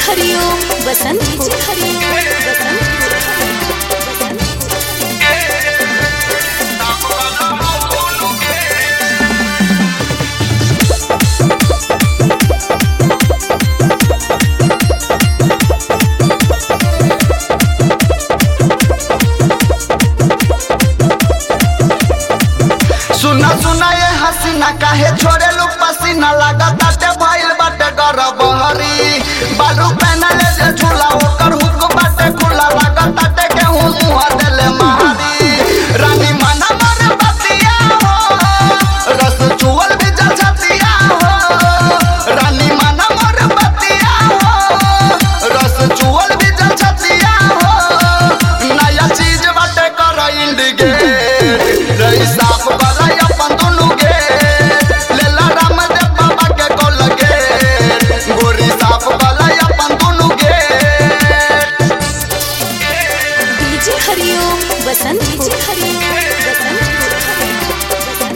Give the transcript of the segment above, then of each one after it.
हरिओम बसंत DJ हरिओम बसंत सुना सुना ये हसीना काहे छोड़े लू पसीना लगा ताटे भइल बाटे गरबहरी बालू पहनले जे झूला ओकर हुक बाटे खुला लगा ताटे के हूँ मुँह देले मारी रानी मना मर बतिया हो रस चुअल भी जल छतिया हो रानी मना मर बतिया हो रस चुअल भी जल छतिया हो नया चीज बाटे कर इंडिकेट रही साफ वाला अपन दुनु गे लेला रामदेव बाबा के कोल गे गोरी साफ वाला अपन दुनु गे डीजे हरिओम बसंत डीजे हरिओम बसंत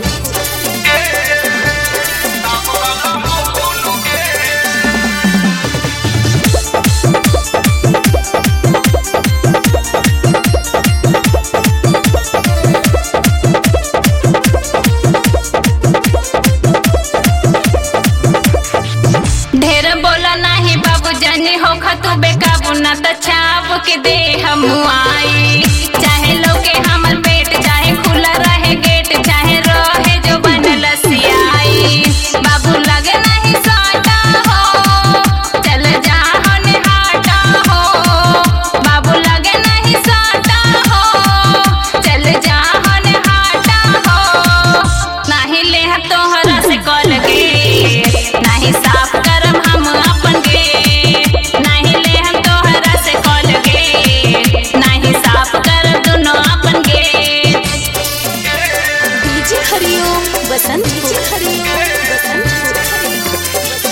ढेर बोला नाही बाबू जानी हो खतु बेकाबू ना त छाप के दे हम आई चाहे लोके हमर पेट चाहे खुला रहे गेट चाहे रहे जो बनल सियाई बाबू लगे नहीं साटा हो चल जा होने हाटा हो बाबू लगे नहीं साटा हो चल जा होने हाटा हो नाही ले तोहरा से कॉल के नाही साफ करम हम अपन के नाही ले हम तोहरा से कॉल के नाही साफ कर दुनो अपन के डीजे हरिओम बसंत डीजे हरिओम बसंत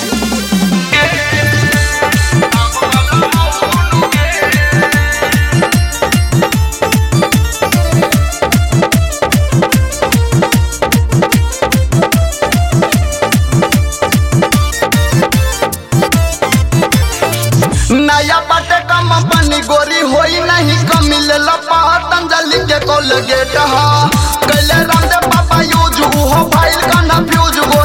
नया बाटे कम बनी गोरी होई नहीं कमी ले लो पतंजलि के कोलगेट हा कैले रामदेव बाबा यूज उहो फाइल का ना फ्यूज